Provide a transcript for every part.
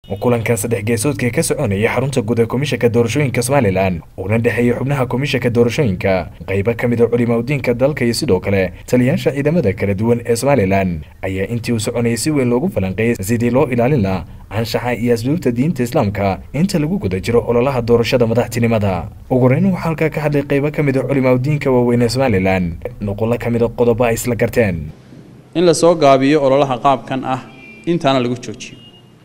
kulankan saddex geesoodka ka soconaya xarunta guud ee komishanka doorashooyinka somalilan uuna dhexeeyay xubnaha komishanka doorashooyinka qaybo ka mid a culimaudiinka dalka iyo sidoo kale taliyaasha ciidamada kala duwan ee somalilan ayaa intii uu soconayay si weyn loogu falanqeeyay sidii loo ilaalin laha anshaxa iyo asluubta diinta islaamka inta lagu guda jiro ololaha doorashada madaxtinimada ugu horeyn waxaa halkaa ka hadlay qaybo ka mid a culimaudiinka waaweyn ee somalilan nuqullo ka mid a qodobo ay isla garteen in la soo gaabiyo ololaha qaabkan ah intaana lagu joojiyo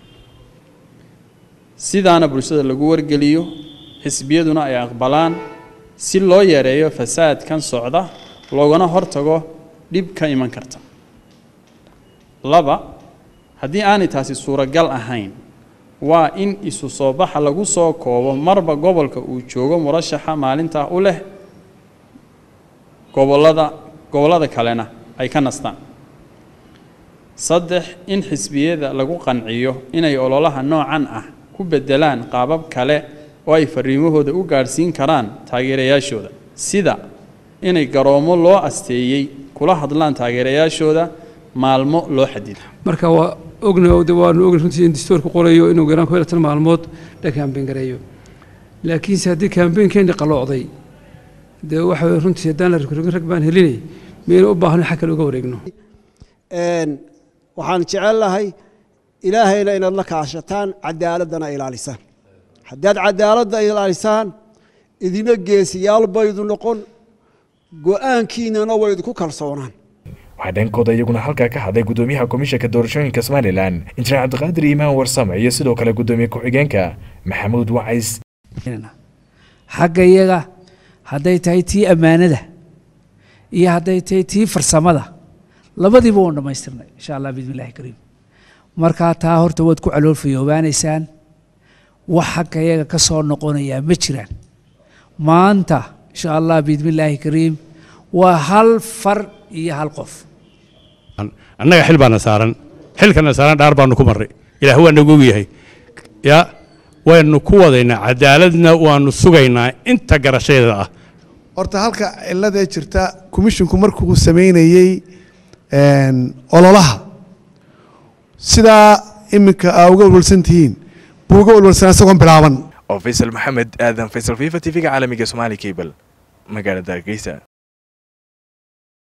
sidaana bulshada lagu wargeliyo xisbiyaduna ay aqbalaan si loo yareeyo fasaadkan socda loogana hortago dhib ka iman karta laba haddii aanay taasi suuragal ahayn waa in isu soo baxa lagu soo koobo marba gobolka uu joogo murashaxa maalintaa u leh gobolada gobollada kalena ay ka nastaan saddex in xisbiyada lagu qanciyo inay ololaha noocan ah ku beddelaan qaabab kale oo ay fariimahooda u gaadhsiin karaan taageerayaashooda sida inay garoomo loo asteeyey kula hadlaan taageerayaashooda maalmo loo xadido marka waa ogna de waanu ogna runtii in dastuurku qorayo inuu garaan ku tan maalmood la kaambeyn gareeyo laakiinse haddii kaambeenkeeni qaloocday dee waxa weye runtii haddaan la rogrogin rag baan helinay miyayna u baahno xag kale uga wareegno waxaan jecel lahay ilaahayna inaad la kaashataan cadaaladana ilaalisaan haddaad cadaaladda ilaalisaan idina geesiyaal baydu noqon go-aankiinana way idinku kalsoonaan waxaa dhankooda iyaguna halkaa ka hadlay guddoomiyaha komishanka doorashooyinka somalilan injineer cabdiqaadir iimaan warsame iyo sidoo kale guddoomiye ku-xigeenka maxamuud wacays xagga iyaga hadday tahay tii ammaanada iyo hadday tahay tii farsamada labadiiba waan dhammaystirnay insha allah bismi illahi kariim markaa taa horta waad ku caloolfayoobaanaysaan wax xagga iyaga ka soo noqonayaa ma jiraan maanta insha allah bismi illaahi kariim waa hal far iyo hal qof annaga xil baana saaran xilkana saaran dhaar baanu ku marray ilaah waa nagu ogyahay ya waynu ku wadaynaa cadaaladna waanu sugaynaa inta garashadeeda ah horta halka ciladee jirta komishinku markuu samaynayey ololaha sidaa iminka aa uga walwalsan tihiin buu uga walwalsanaa isagoon bilaaban oo faysal maxamed aadan faysal fifa t v-ga caalamiga somaali cable magaalada hargeysa